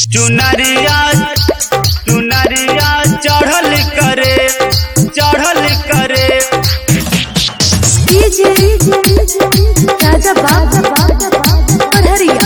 चुनरिया चुनरिया चढ़ल करे चढ़ल करे डीजे राजा बाबा पढ़रिया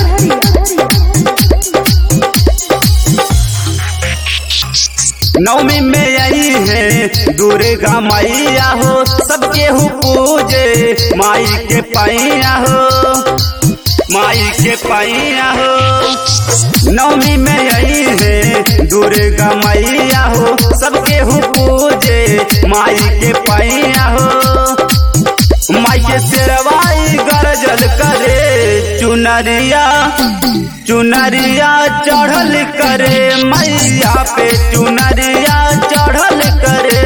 नवमी में आई है दुर्गा मैया हो सबके हु पूजे माई के पैया हो माई के पैया हो नवमी में आई है दुर्गा मैया हो सबके हु पूजे माई के पैया हो माई के शेरवाई गरजल करे चुनरिया चुनरिया चढ़ल करे मैया पे चुनरिया चढ़ल करे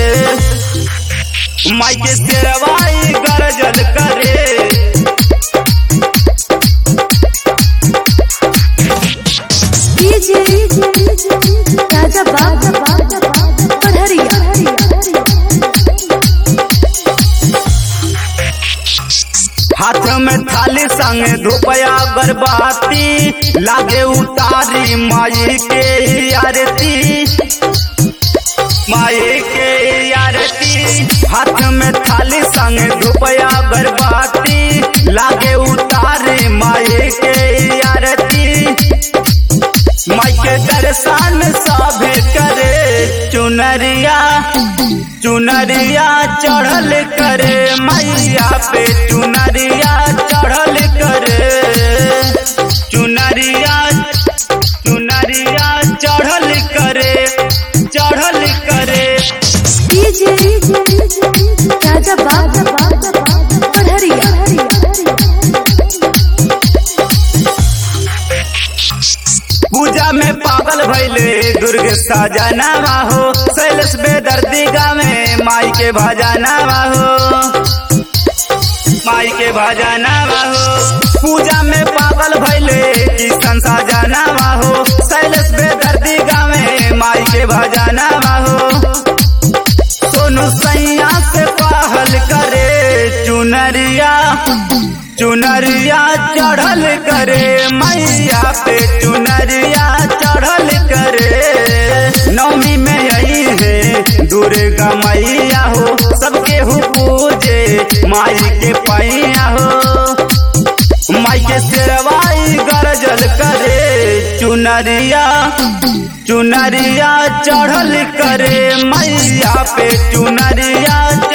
माई के शेरवाई गरजल करे डीजे राजा बाबा पढ़रिया हाथ में थाली संग धुपया बरबाती लागे उतारी माई के आरती माई के आरती हाथ में थाली संग धुपया बरबाती लागे उतारी माई के आरती माई के दर्शन सभे करे चुनरिया चुनरिया चढ़ल करे मैया पे चुनरिया चढ़ल करे चुनरिया चुनरिया चढ़ल करे चढ़ल करे डीजे राजा बाबा पढ़रिया पूजा में पागल भैले दुर्ग साजनावा हो शैलेश बेदर्दी में माई के भजनावा हो माई के भजनावा हो पूजा में पागल भैले किशन साजनावा हो शैलेश बेदर्दी में माई के भजनावा हो सोनू सैया से पहल करे चुनरिया चुनरिया चढ़ल करे मैया पे चुनरिया चढ़ल करे नवमी में आई है दुर्गा मैया हो सबके हु पूजे माई के पैया हो माई के शेरवाई गरजल करे चुनरिया चुनरिया चढ़ल करे मैया पे चुनरिया